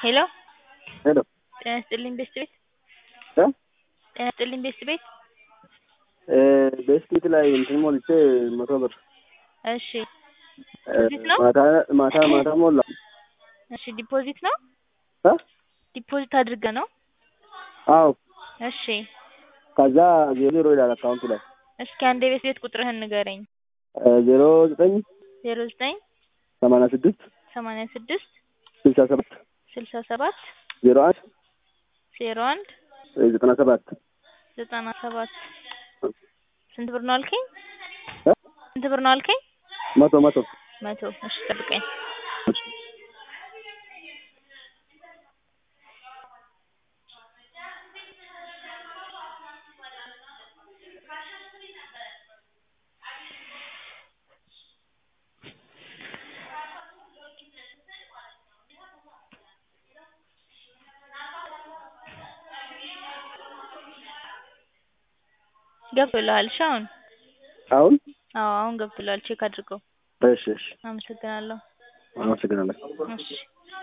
ሄሎ ሄሎ ጤና ይስጥልኝ ቤስት ቤት እ ጤና ይስጥልኝ ቤስት ቤት ቤስቲት ላይ እንትን ሞልቼ መቶ ብር እሺ ዲፖዚት ነው ማታ ማታ ማታ ሞላ እሺ ዲፖዚት ነው እ ዲፖዚት አድርገህ ነው አዎ እሺ ከዛ ዜሮ ይላል አካውንቱ ላይ እስኪ አንድ የቤት ቤት ቁጥርህን ንገረኝ ዜሮ ዘጠኝ ዜሮ ዘጠኝ ሰማንያ ስድስት ሰማንያ ስድስት ስልሳ ሰባት ስልሳ ሰባት ዜሮ አንድ ዜሮ አንድ ዘጠና ሰባት ዘጠና ሰባት ስንት ብር ነው አልከኝ እ ስንት ብር ነው አልከኝ መቶ መቶ መቶ እሺ ጠብቀኝ ገብቶልሃል እሺ አሁን አሁን አዎ አሁን ገብቶልሃል ቼክ አድርገው እሺ እሺ አመሰግናለሁ አመሰግናለሁ እሺ